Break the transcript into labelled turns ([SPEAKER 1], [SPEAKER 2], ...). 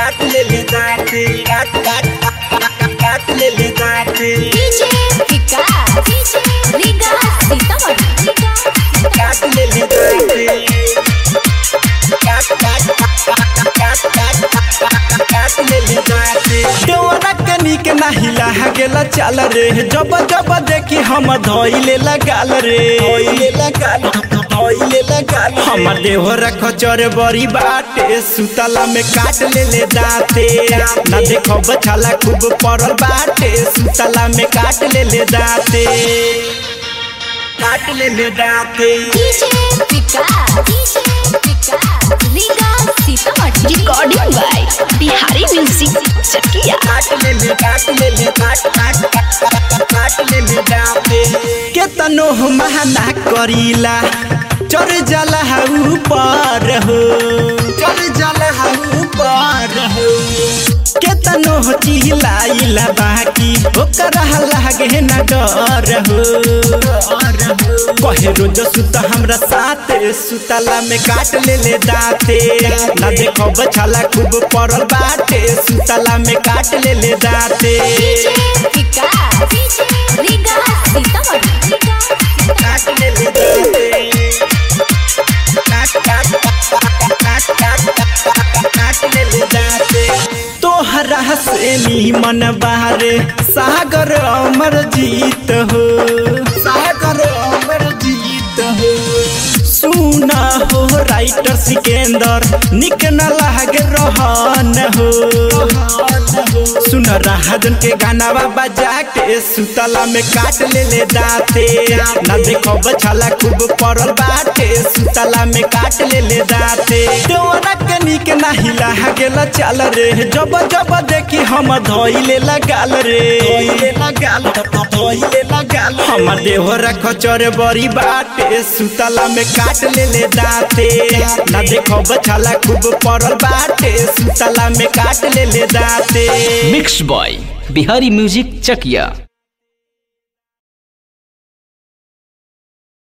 [SPEAKER 1] काट ले ले दाते काट काट काट ले ले दाते
[SPEAKER 2] डीजे विकास डीजे रीगा सीतामढ़ी
[SPEAKER 1] काट ले ले दाते काट काट काट काट काट ले ले दाते
[SPEAKER 3] देवरा के निक नाही लाहा गेला चाल रे जब जब देखी हम धोइले लगाल रे
[SPEAKER 1] ओइले लगाल ओइले लगाल
[SPEAKER 3] हमर देवरा खचर बड़ी बाटे सुतला में काट ले ले दाते ना देखो बछाला खूब पड़ल बाटे सुतला में काट ले ले दाते
[SPEAKER 1] काट ले ले दाते
[SPEAKER 2] DJ Vikas DJ Vikas Riga Sitamarhi recording by Bihari music Chakia
[SPEAKER 1] काट ले ले काट ले ले काट काट काट काट ले ले दाते
[SPEAKER 3] केतनो महना करीला चढ़ जाला ऊपर हो
[SPEAKER 1] चल जल हम ऊपर हो
[SPEAKER 3] केतनो चिल्लाइला बाकी ओकरा लागे न डर हो कहे रोज सुत हमरा साथ सुतला में काट ले ले दाते ना देखो बछाला खूब पड़ल बाटे सुतला में काट ले ले दाते
[SPEAKER 2] डीजे विकास डीजे रीगा सीतामढ़ी
[SPEAKER 1] काट ले ले दाते काट काट काट काट काट ले ले दाते
[SPEAKER 3] तोहरा से नीमन बारे सागर अमर जीत हो
[SPEAKER 1] सागर अमर जीत हो
[SPEAKER 3] सुना हो राइटर सिकेंदर निक न लागे रहन हो सुन राहजन के गानावा बजा के सुतला में काट ले ले दाते ना देखो बछाला खूब पड़ल बाटे सुतला में काट ले ले दाते देवरा के निक नाही लाहा गेला चाल रे जब जब देखी हम धोइले लगाल रे
[SPEAKER 1] ओइले लगाल ओइले लगाल
[SPEAKER 3] हमर देवरा खचर बड़ी बाटे सुतला में काट ले ले दाते ना देखो बछाला खूब पड़ल बाटे सुतला में काट ले ले दाते
[SPEAKER 4] मिक्स बॉय बिहारी म्यूजिक चकिया